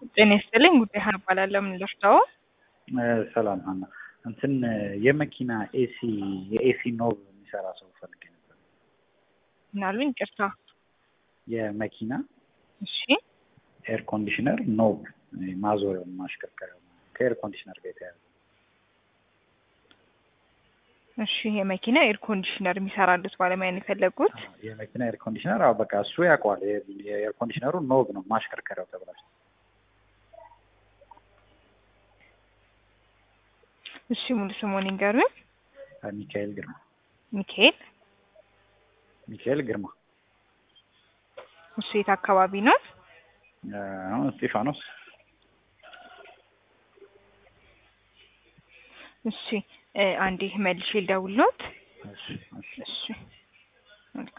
ጤና ይስጥልኝ። ጉዳይ ሀና እባላለሁ። ምን ልርዳው? ሰላም ሀና፣ እንትን የመኪና ኤሲ የኤሲ ኖብ የሚሰራ ሰው ፈልጌ ነበር። ምናሉኝ? ይቅርታ። የመኪና እሺ፣ ኤር ኮንዲሽነር ኖብ ማዞሪያው ማሽከርከሪያው ከኤር ኮንዲሽነር ጋር የተያያዘ እሺ። የመኪና ኤር ኮንዲሽነር የሚሰራሉት ባለሙያ ነው የፈለጉት? የመኪና ኤር ኮንዲሽነር አዎ፣ በቃ እሱ ያውቀዋል። የኤር ኮንዲሽነሩ ኖብ ነው ማሽከርከሪያው ተብላሽ እሺ፣ ሙሉ ስሙን ይንገሩኝ። ሚካኤል ግርማ ሚካኤል። ሚካኤል ግርማ እሱ የት አካባቢ ነው? አሁን እስጢፋኖስ እሺ፣ አንዴ መልሼ ልደውልዎት። እሺ እሺ እሺ